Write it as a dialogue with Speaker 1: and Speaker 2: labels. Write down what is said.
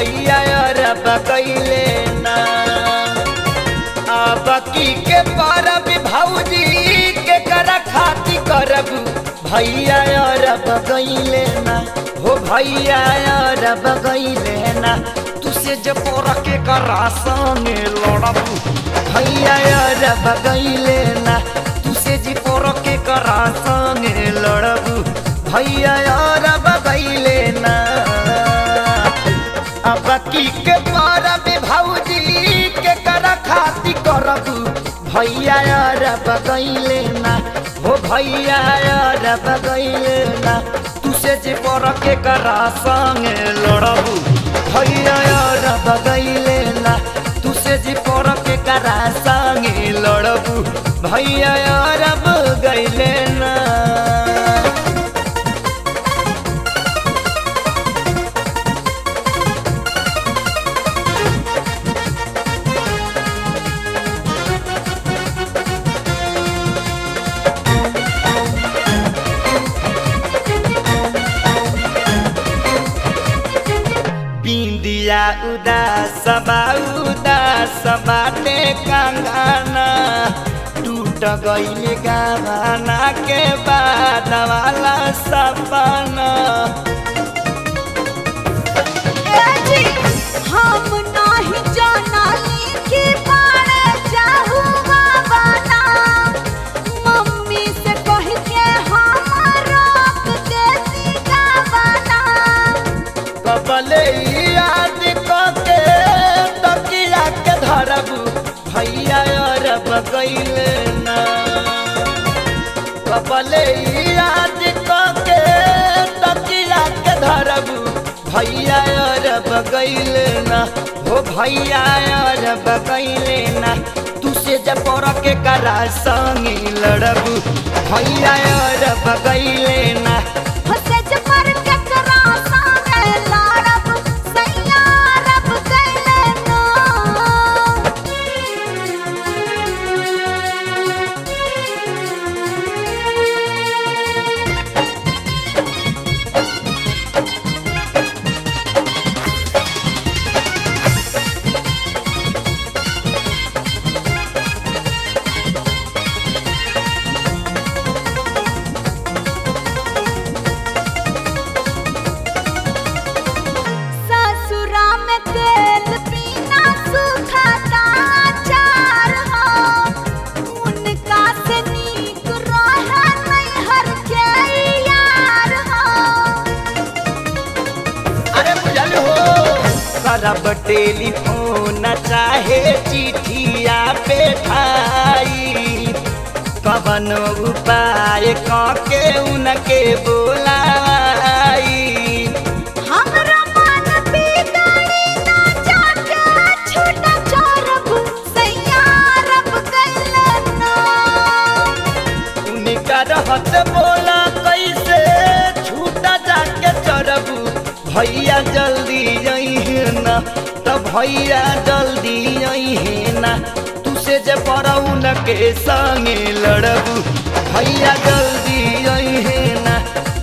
Speaker 1: भैया अरब कैले ना अब की के परब भौजी के कर खाती करब भैया अरब कैले ना हो भैया अरब कैले ना तुसे जब के करा संगे लड़ब भैया अरब कैले ना तुसे जी पोर के करा संगे लड़ब भैया अरब कैले ना अब की के परब भौजी के कर खाती करब भैया अरब कैले ना हो भैया अरब कैले ना तुसे जे पर के करा संगे लड़ब भैया अरब कैले ना तुसे जे पर के करा संगे लड़ब भैया अरब गैले ना बिंदिया उदास बा उदास बाटे कंगना टूट गईल गाना के बाद वाला सपना
Speaker 2: हम नाही जानाली के बारे जाहू बाबाना मम्मी से कह के हम रोक देती गावाना
Speaker 1: कबले याद के तकिया के धरब भैया अरब गईल ना कबले याद के तकिया के धरब भैया अरब गईल ना हो भैया अरब गईल ना तुसे जब पर के करा संगी लड़ब भैया अरब गईल ना
Speaker 2: हसे जमर के करा संगे लड़ब सैया रब कैले ना ससुरा में तेल पीना सूखा का अचार हो उनका से नीक रहे नैहर के यार हो
Speaker 1: अरे बुझल हो करब टेलीफोन चाहे चिठिया पे ठाई कवन उपाय के उनके बोलाई
Speaker 2: हमरा मन बिगड़ी ना जाके छूटा चोरब सैया रब कैले ना
Speaker 1: उनका रहत बोला कैसे छूटा जाके चढ़ब भैया जल्दी अहे ना तो भैया जल्दी अहे ना तुसे जे पड़ऊ न के संगे लड़ब भैया जल्दी अहे ना